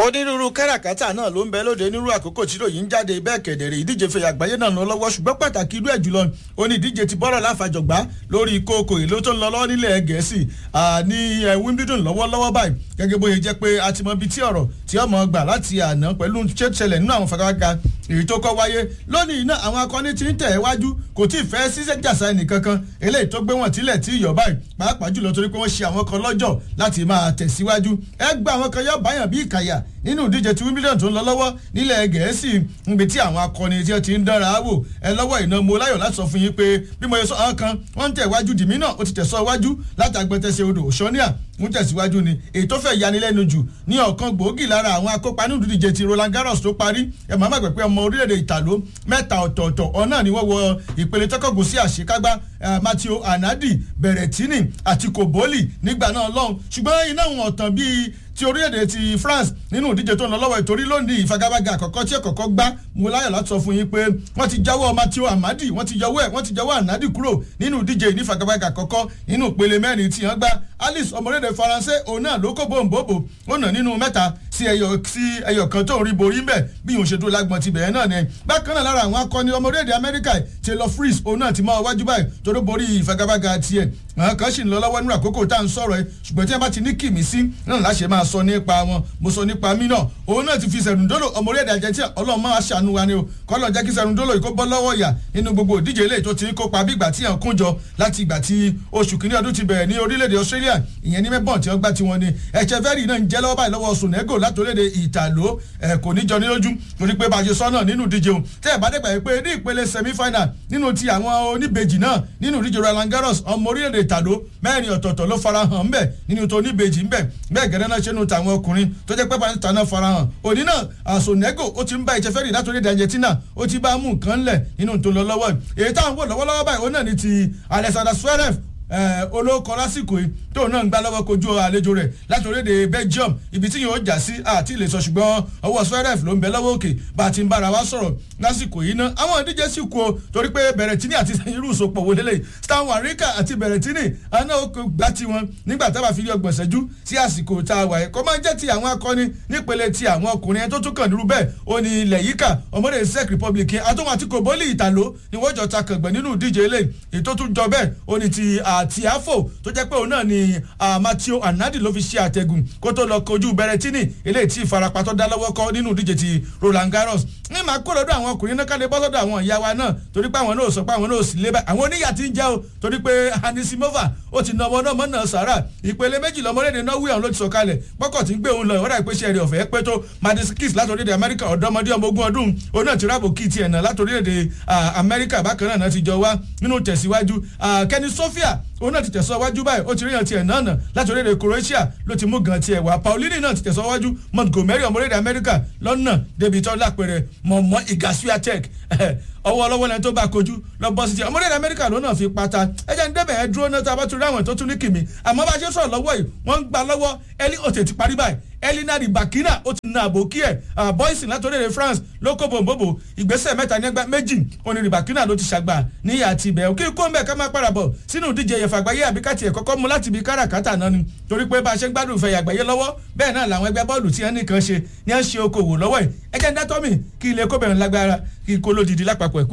onírúurú káràkátà náà ló ń bẹ lóde nírú àkókò tí ròyìn ń jáde bẹ́ẹ̀ kẹ̀dẹ̀rẹ̀ ìdíje fẹ̀yà àgbáyé náà lọ lọ́wọ́ ṣùgbọ́n pàtàkì irú ẹ̀ jùlọ ó ní ìdíje ti bọ́rọ̀ láfàjọgbá lórí kókò ìlú tó ń lọ lọ́wọ́ nílẹ̀ gẹ̀ẹ́sì ní Wimbledon lọ́wọ́lọ́wọ́ báyìí gẹ́gẹ́ bóyá jẹ́ pé a ti mọ ibi tí ọ̀rọ̀ tí ọmọ gbà láti àná pẹ̀lú ṣẹlẹ̀ nínú àwọn fagafaga èyí tó kọ́ wáyé lónìí náà àwọn akọni ti ń tẹ̀ wájú kò tí ì fẹ́ ṣiṣẹ́ jàsá ẹnìkankan eléyìí tó gbé wọn tílẹ̀ tí ìyọ̀ báyìí pàápàá jùlọ torí pé wọ́n ṣe àwọn kan lọ́jọ́ láti máa tẹ̀síwájú ẹ gba àwọn kan yọ báyàn bí ìkàyà nínú ìdíje tí Wimbledon tó ń lọ lọ́wọ́ nílẹ̀ gẹ̀ẹ́sì níbi tí àwọn akọni tí wọ́n ti ń dára wò ẹ lọ́wọ́ iná mo láyọ̀ láti sọ fún yín pé bí mo yẹ sọ àwọn kan wọ́n ń tẹ̀ wájú dìmí náà ó ti tẹ̀sọ́ wájú láti agbẹ́tẹ̀sẹ̀ odò òṣọ́níà ń tẹ̀síwájú ni èyí tó fẹ́ yanilẹ́nu jù ní ọ̀kan gbòógì lára àwọn akópa nínú ìdíje ti Roland Garros tó parí ẹ̀ máa má gbẹ̀ pé ọmọ orílẹ̀-èdè ìtàló mẹ́ta ọ̀tọ̀ọ̀tọ̀ ọ̀nà ni wọ́n wọ ìpele tọ́kọ̀gùn sí àṣekágbá Matteo Anadi Berrettini àti Koboli nígbà náà lọ́hùn ṣùgbọ́n iná wọn ọ̀tàn bíi ti orílẹ̀-èdè ti France nínú ìdíje tó ń lọ lọ́wọ́ ìtorí lónìí ìfagagbága àkọ́kọ́ tí ẹ̀kọ́kọ́ gbá mo láyọ̀ láti sọ fún yín pé wọ́n ti jáwọ́ Matteo Amadi wọ́n ti yọwọ́ ẹ̀ wọ́n ti jáwọ́ Anadi kúrò nínú ìdíje ìnífagagbága àkọ́kọ́ nínú ìpele mẹ́rin tí wọ́n gbá Alice ọmọlédè Faransé òun náà ló kó bòǹbòbò ó nà nínú mẹ́ta sí ẹyọ sí ẹyọ kan tó ń rí borí mbẹ bí òun ṣe tó lágbọn ti bẹ̀rẹ̀ náà ni bákan náà lára àwọn akọni ọmọlédè Amẹ́ríkà Taylor Fritz òun náà ti máa wájú báyìí tó ló borí ìfagagbága tiẹ̀ àwọn kan sì ń lọ lọ́wọ́ nínú àkókò tá à ń sọ̀rọ̀ ẹ ṣùgbọ́n tí wọ́n bá ti ní kìmí sí náà láṣẹ máa sọ nípa wọn mo sọ nípa mí náà òun náà ti fi sẹ̀rùndólò ọmọ orílẹ̀-èdè Argentina ọlọ́run máa ṣàánú wa ni o kọ́lọ́ jẹ́ kí sẹ̀rùndólò yìí kó bọ́ lọ́wọ́ ìyà nínú gbogbo ìdíje eléyìí tó ti ń kópa bí ìgbà tí yàn kún jọ láti ìgbà tí oṣù kìíní ọdún ti bẹ̀rẹ̀ ní orílẹ̀-èdè Australia ìyẹn ní mẹ́bọ̀n tí wọ́n gbá tiwọn ni Echeverri náà ń jẹ́ lọ́wọ́ báyìí lọ́wọ́ Sonego láti orílẹ̀-èdè Ìtàló ẹ̀ kò ní jọ ní lójú torí pé bá a ṣe sọ náà nínú ìdíje o tẹ́ ẹ̀ bá dẹ́gbà yìí pé ní ìpele semi-final nínú ti àwọn oníbejì náà nínú ìdíje Roland Garros ọmọ orílẹ̀-èdè Ìtàló mẹ́rin ọ̀tọ̀ọ̀tọ̀ ló farahàn ńbẹ̀ nínú tó oníbejì ńbẹ̀ bẹ́ẹ̀ gẹ́gẹ́ náà ṣe nù tàwọn ọkùnrin tó jẹ́ pé pàṣẹ tàná farahàn òní náà àsònẹ́gò ó ti ń bá Echeverri látòrí èdè Argentina ó ti bá mú nǹkan lẹ̀ nínú tó lọ lọ́wọ́ èyí táwọn wò lọ́wọ́lọ́wọ́ báyìí ó náà ní ti Alexander Zverev olóòkọ lásìkò yìí tóun náà ń gbá lọ́wọ́ kojú àlejò rẹ̀ láti orílẹ̀-èdè Belgium ibi tí yóò jà sí àti ilé sọ ṣùgbọ́n ọwọ́ Zverev ló ń bẹ lọ́wọ́ òkè bá a ti ń bára wa sọ̀rọ̀ lásìkò yìí ná àwọn ìdíje sì kú o torí pé Berrettini àti irú ìsopọ̀ wo lélẹ̀ Stan Wawrinka àti Berrettini àná ó gbá tiwọn nígbà tá a bá fi rí ọgbọ̀n ṣẹ́jú sí àsìkò tá a wà yìí kó máa jẹ́ ti àwọn akọni nípele ti àwọn ọkùnrin ẹni tó tún kàn nírú bẹ́ẹ̀ ó ní ilẹ̀ yíkà ọmọdé Czech Republic àtúnwò àti Koboli Ìtàló ni wọ́n jọ ta kàngbọ̀n nínú ìdíje eléyìí èyí tó tún jọ bẹ́ẹ̀ ó ní ti àtìáfò tó jẹ́ pé òun náà ni Matteo Anadi ló fi ṣe àtẹ̀gùn kó tó lọ kojú Berrettini eléyìí tí ìfarapa tó dá lọ́wọ́ kọ́ nínú ìdíje ti Roland Garros ní màá kó lọ́dọ̀ àwọn ọkùnrin náà kálẹ̀ bọ́ lọ́dọ̀ àwọn ìyá wa náà torí pé àwọn náà sọ pé àwọn náà sì lé báyìí àwọn oníyà ti ń jẹ́ o torí pé Anisimova ó ti nà ọmọ náà mọ́ náà sàrà ìpele méjì lọ́mọdé Norway ọ̀hún ló ti sọ kalẹ̀ pọ́kọ̀ tí ń gbé òun lọ ìwọ́dà ìpèsè rẹ̀ ọ̀fẹ́ pé tó Madiskis látòrílẹ̀ Amẹ́ríkà ọ̀dọ́mọdé ọmọ ogún ọdún òun náà ti rábò kí tiẹ̀ náà látòrílẹ̀ Amẹ́ríkà bákan náà ti jọ wá nínú tẹ̀síwájú Kenny Sofia òun náà ti tẹ̀síwájú báyìí ó ti ríyàn tiẹ̀ náà nà láti orílẹ̀ Croatia ló ti mú gan tiẹ̀ wá Paulini náà ti tẹ̀síwájú Montgomery ọmọ orílẹ̀ Amẹ́ríkà lọ́nà débi tó lápẹ̀rẹ̀ mọ̀mọ́ Igasuatek ọwọ́ ọlọ́wọ́ lẹ́ni tó bá kojú lọ bọ́ sí ti ọmọ orílẹ̀ Amẹ́ríkà ló náà fi pata ẹjẹ́ ń débẹ̀ ẹ dúró náà tá a bá tún rí àwọn tó tún ní kìmí àmọ́ bá a ṣe sọ̀rọ̀ lọ́wọ́ yìí wọ́n ń gba lọ́wọ́ ẹlí òtè ti parí báyìí elinari bakina ó ti na àbòkí ẹ̀ boyson látòrèrè France ló kó bòǹbòbò ìgbésẹ̀ mẹ́ta ní ẹgbẹ́ méjì onírì bakina ló ti ṣàgbà níyà àti ibẹ̀ òkè kó ń bẹ̀ ká máa padà bọ̀ sínú ìdíje ẹ̀yẹ̀fà àgbáyé àbíkàtì ẹ̀ kọ́kọ́ mú láti ibi káràkátà náà ni torí pé bá a ṣe ń gbádùn ìfẹ̀yà àgbáyé lọ́wọ́ bẹ́ẹ̀ náà làwọn ẹgbẹ́ bọ́ọ̀lù tí wọ́n nìkan ṣe ní à ń ṣe okòwò lọ́wọ́ ẹ̀ ẹ̀jẹ̀ ń dátọ́mì kí ilé kóbẹ̀rún lágbára kí kó lódìdí lápapọ̀ ẹ̀kú